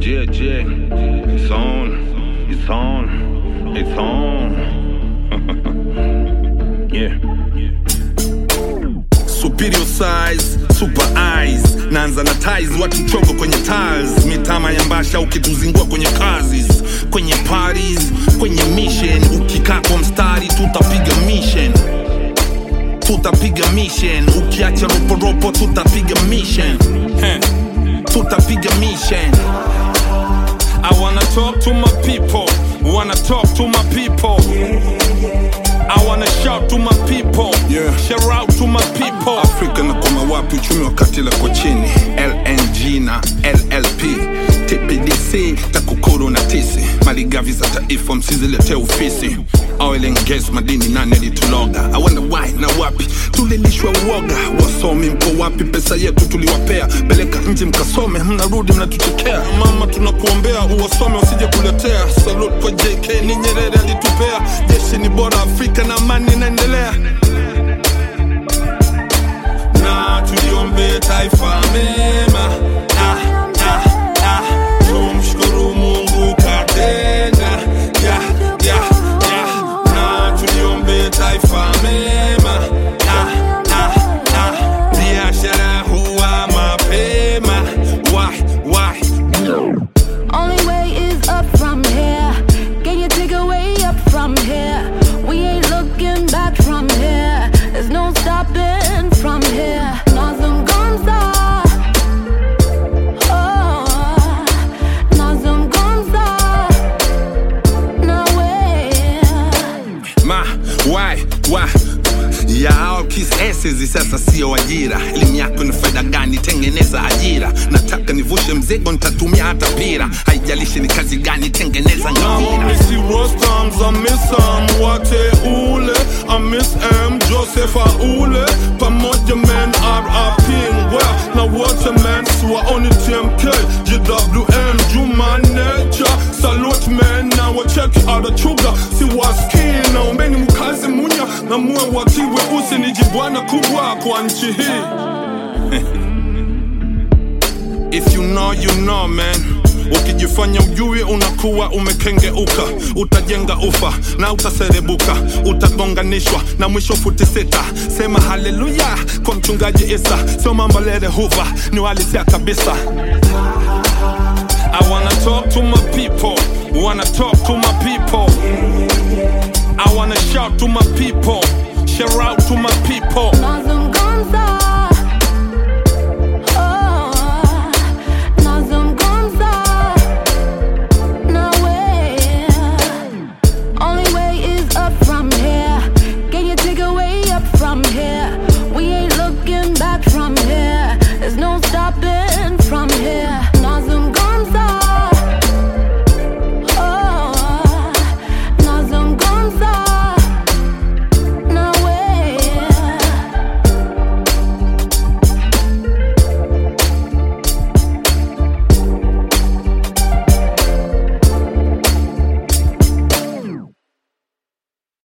Yeah, yeah. It's on. It's on. It's on. yeah. superior size super eyes naanza na ties watu chogo kwenye tiles mitama ya mbasha ukituzingua kwenye kazi kwenye parties kwenye mission ukikaa kwa mstari tutapiga mission tutapiga mission ukiacha roporopo tutapiga mission Heh. tutapiga mission I wanna talk to my people wanna talk to my people I wanna shout to my people Yeah. shout out to my people afrika na koma wapi uchumi wakati lako chini lng na llp tpdc takukuru na tisi maligavi za taifa msiziletee ofisi oil and gas madini nane lituloga I wonder why na wapi tulilishwa uoga wasomi mko wapi pesa yetu tuliwapea peleka nje mkasome mnarudi mnatuchekea mama tunakuombea uwasome wasije kuletea salute kwa jk ni nyerere alitupea jeshi ni bora afrika na amani inaendelea na tuliombe taifa mema ah, ah, ah. tumshukuru mungu katenda ya, ya, ya. na tuliombe taifa mema ah, ah, ah. biashara huwa mapema wai, wai. Only way is up from here. Can you take a way up from here? We ain't looking back from here. There's no stopping from here. Nazungumza. Oh, nazungumza. Nawe. ma why why yao kisesizi sasa sio ajira elimu yako ni faida gani tengeneza ajira nataka nivushe mzigo nitatumia hata pira haijalishi ni kazi gani tengeneza ngamira Missy Rostams, I miss Sam Wate Ule I miss M Joseph Aule Pamoja man RIP Ngwea na wote man Siwa oni TMK GWN Juma Nature Salute man na wacheki adachuga Siwaski naombeni mkazi munya Na muwe watiwe usi ni jibwana kubwa kwa nchi hii if you know you know man ukijifanya ujui unakuwa umekengeuka utajenga ufa na utaserebuka utagonganishwa na mwisho futi sita sema haleluya kwa mchungaji isa sio mambo lere huva ni walisia kabisa I wanna talk to my people, wanna talk to my people. I wanna shout to my people, shout out to my people. Nazungumza.